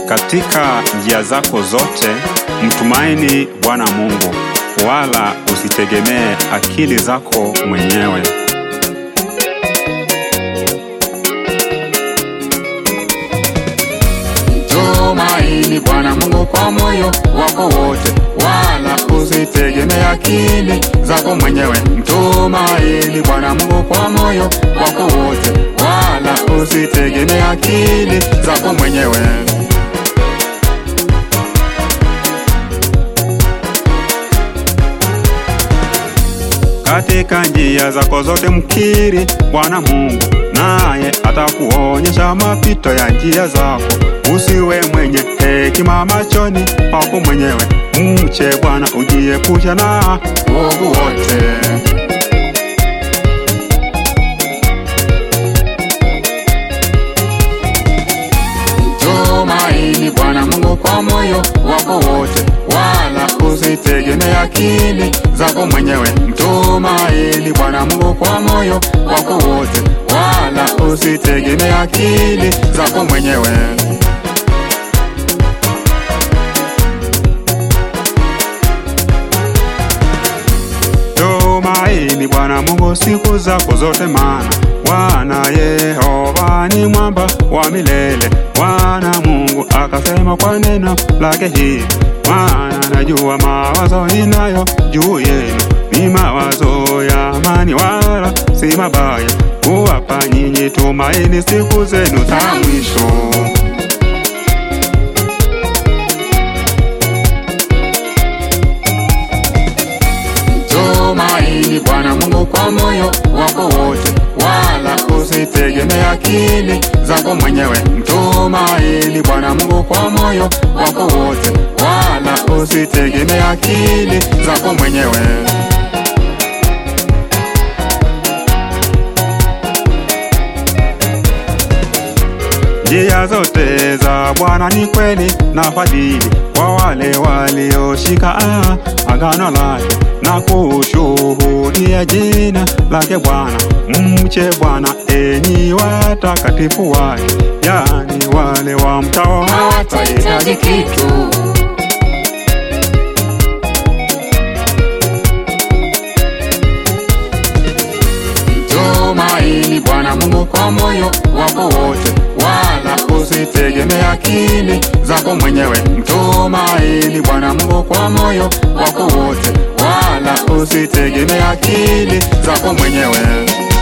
Katika njia zako zote mtumaini Bwana Mungu, wala usitegemee akili zako mwenyewe. Tumaini Bwana Mungu kwa moyo wako wote, wala usitegemee akili zako mwenyewe. Mtumaini Bwana Mungu kwa moyo wako wote, wala usitegemee akili zako mwenyewe. Katika njia zako zote mkiri Bwana Mungu, naye atakuonyesha mapito ya njia zako. Usiwe mwenye hekima machoni pako mwenyewe, mche Bwana ujiepusha na Uovu wote Tumaini Bwana Mungu kwa moyo wako wote, wala usitegemee akili zako mwenyewe. Mtumaini Bwana Mungu kwa moyo wako wote, wala usitegemee akili zako mwenyewe. Tumaini Bwana Mungu siku zako zote, maana Bwana Yehova ni mwamba wa milele. Bwana Mungu akasema kwa neno lake hili, maana najua mawazo ninayo juu yenu ni mawazo ya amani, wala si mabaya, kuwapa nyinyi tumaini siku zenu za mwisho. Tumaini Bwana Mungu kwa moyo wako wote, wala usitegemee akili zako mwenyewe. Mtumaini Bwana Mungu kwa moyo wako wote, wala usitegemee akili zako mwenyewe. Njia zote za Bwana ni kweli na fadhili kwa wale walioshika ah, agano lake na kushuhudia jina lake Bwana. Mche Bwana enyi watakatifu wake, yani wale wamchao Hawatahitaji kitu. Tumaini Bwana Mungu kwa moyo wako wote, wala usitegemee akili zako mwenyewe. Mtumaini Bwana Mungu kwa moyo wako wote, wala usitegemee akili zako mwenyewe.